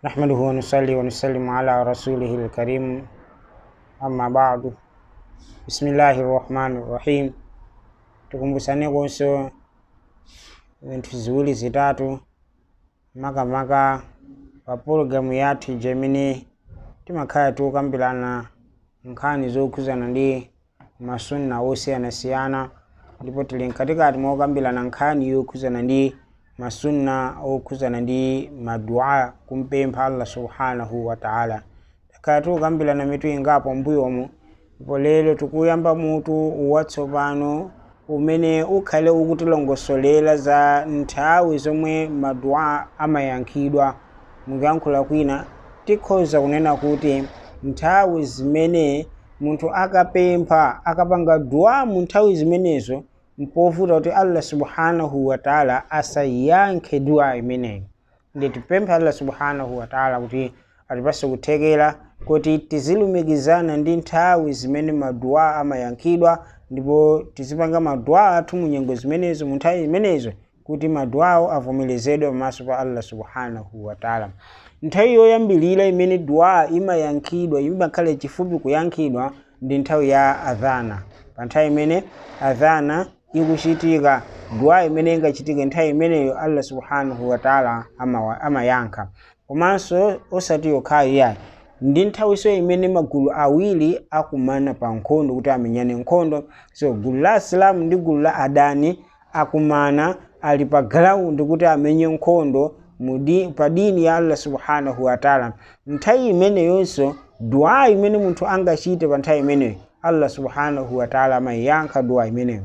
نحمده ونصلي ونسلم على رسوله الكريم أما بعد بسم الله الرحمن الرحيم tukumbusane konso zinthu ziwiri zitatu makamaka pa pologalamu yathu gemini timakhala tikukambirana nkhani zokhuzana ndi masunna osiyanasiyana ndipo tili mkatikati mokambirana nkhani yokhuzana ndi masunna okhuzana ndi madua kumpempha allah subhanahu wa taala takhala tikukambirana mitu ingapo mbuyomu ndipo lero tikuyamba mutu watsopano umene ukhale ukutilongosolera za nthawi zomwe madua amayankhidwa mukuyankhula kwina tikhoza kunena kuti nthawi zimene munthu akapempha akapanga dua mu nthawi zimenezo mpovuta kuti allah subhanahu wa taala asayankhe dua imeneyi ndi tipemphe allah subhanahu wa taala kuti atipase kuthekera kuti tizilumikizana ndi nthawi zimene madua amayankhidwa ndipo tizipanga madua athu mu nyengo zimenezo mu nthawi zimenezo kuti maduawo avomerezedwe pamaso pa allah subhanahu wa taala nthawi yoyambilira imene dua imayankhidwa imakhala chifupi kuyankhidwa ndi nthawi ya adhana pa nthawi imene adhana ikuchitika dua imene ingachitike nthawi imeneyo allah subhanahu wa taala amayankha komanso osati yokhayo yayi ndi nthawiso imene magulu awiri akumana pa nkhondo kuti amenyane nkhondo so gulu la asilamu ndi gulu la adani akumana ali pa galaundi kuti amenye nkhondo mudi, pa dini ya allah subhanahu wa taala nthawi imeneyonso dua imene munthu angachite pa nthawi imeneyo allah subhanahu wa taala amayankha dua imeneyo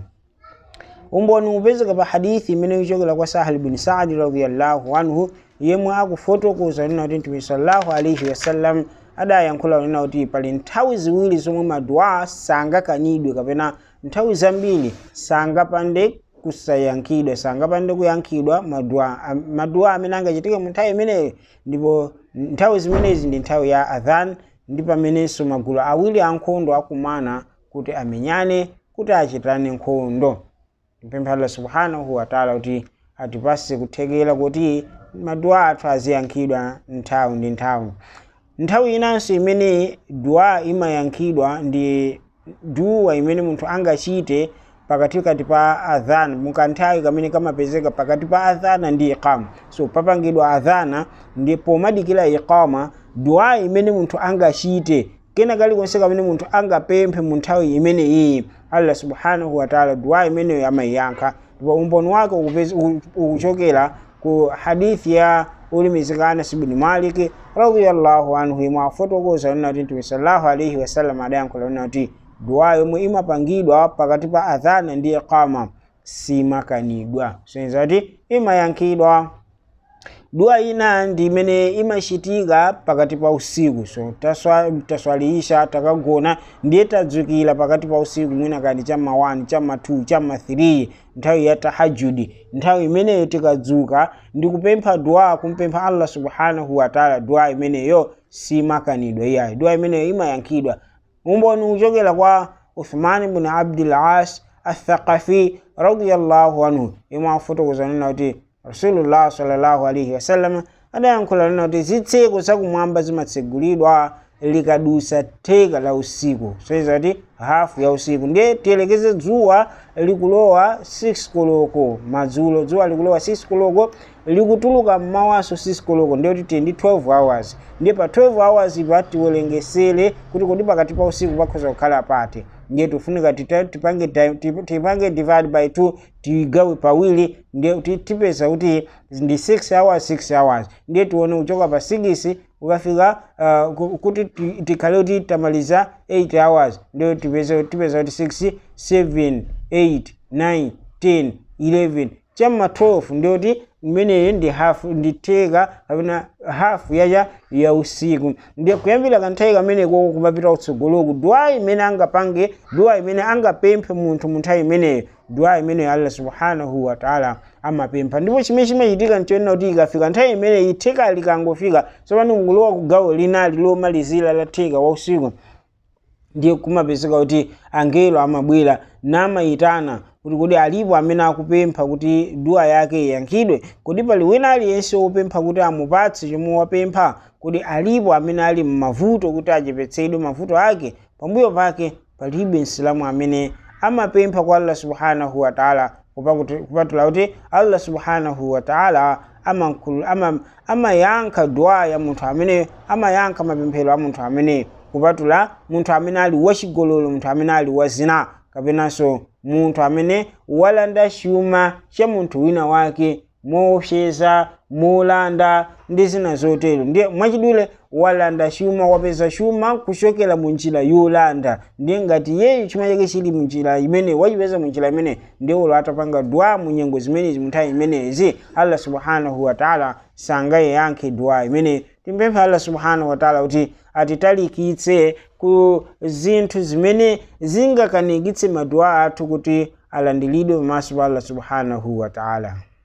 umboni upezeka pa hadithi imene ichokera kwa sahal bin saadi radiallahu anhu yemwe akufotokoza nena kuti mtume sallallahu alaihi wasallam adayankhula nena kuti pali nthawi ziwiri zomwe madua sangakanidwe kapena nthawi zambiri sangapande kusayankhidwa sangapande kuyankhidwa madua madua amene angachitike mu nthawi imeneyo ndipo nthawi zimenezi ndi nthawi ya adhan ndi pamenenso magulu awiri ankhondo akumana kuti amenyane kuti achitane nkhondo mpempha allah subhanahu wa taala kuti atipase kuthekera kuti madua athu aziyankhidwa nthawi ndi nthawi nthawi inanso imene dua imayankhidwa ndi dua imene munthu angachite pakatikati pa adhana mukanthawi kamene kamapezeka pakati pa adhana ndi iqama so papangidwa adhana ndi pomadikira iqama dua imene munthu angachite kena kalikonse kamene munthu angapemphe mu nthawi imene iyi allah subhanahu wa taala dua imeneyo amayiyankha ndipo umboni wake ukuchokera ku hadithi ya ulimizika anas bni malik radiallahu anhu imwe afotokoza nena kuti mtume sallallahu alaihi wasallam adayankhula nena kuti dua yomwe imapangidwa pakati pa adhana ndi iqama simakanidwa soyenza kuti imayankhidwa dua ina ndi imene imachitika pakati pa usiku so taswaliisha takagona ndiye tadzukira pakati pa usiku mwina kani chamma 1 chamma 2 chamma 3 nthawi ya tahajudi nthawi imeneyo tikadzuka ndi kupempha dua kumpempha allah subhanahu wa taala dua imeneyo simakanidwa iyayi dua imeneyo imayankhidwa umboni uchokera kwa uthman bni abdul as athaqafi radiallahu anhu imwe afotokoza nena kuti rasulullah sallallahu alaihi wasallam adayankhula nena kuti zitseko zakumwamba zimatsegulidwa likadusa theka la usiku soyeza kuti hafu ya usiku ndiye tiyelekeze dzuwa likulowa 6 koloko madzulo dzuwa likulowa 6 koloko likutuluka mmawaso 6 koloko ndiye kuti tili ndi 12 hours ndiye pa 12 hours ipa tiwelengesere kuti kodi pakati pa usiku pakhoza kukhala pati ndiye tifunika tipange tipange divide by 2 tigawe pawiri ndiye tipeza kuti ndi 6 hours 6 hours ndiye tione kuchoka pa 6 ukafika uh, kuti tikhale kuti tamaliza 8 hours ndiyo tipeza tipeza kuti 6 7 8 9 10 11 chamma 12 ndiyoti imeneyo ndi hafu ndi theka kapena hafu yacha ya usiku ndiye kuyambira kanthawi kameneko kumapita kutsogoloku dua imene angapange dua imene angapemphe munthu mu nthawi imeneyo dua imeneyo allah subhanahu wa taala amapempha ndipo chimene chimachitika nchonena kuti ikafika nthawi imeneyi theka likangofika tsopano mukulowa kugawo linali lomalizira la theka wa usiku ndiye kumapezeka kuti angelo amabwera namayitana kuti kodi alipo amene akupempha kuti dua yake iyankhidwe kodi pali wina aliyense wopempha kuti amupatse chomwe wapempha kodi alipo amene ali m'mavuto kuti achepetsedwe mavuto ake pambuyo pake palibe msilamu amene amapempha kwa allah subhanahu wataala kupatula kuti allah subhanahu wataala amayankha ama dua ya munthu amene amayankha mapemphero a munthu amene kupatula munthu amene ali wachigololo munthu amene ali wazina kapenanso munthu amene walanda chuma cha munthu wina wake moopseza molanda ndi zina zotero ndiye mwachidule walanda chuma wapeza chuma kuchokera munjira yolanda ndiye ngati yeyu chuma chake chili munjira imene wachipeza munjira imene ndiye ulo atapanga dua munyengo zimenezi munthawi imenezi allah subhanahu wataala sangayankhe dua imene timpemphe allah subhanahu wataala kuti atitalikitse ku zinthu zimene zingakanikitse madua athu kuti alandiridwe pamaso pa allah subhanahu wataala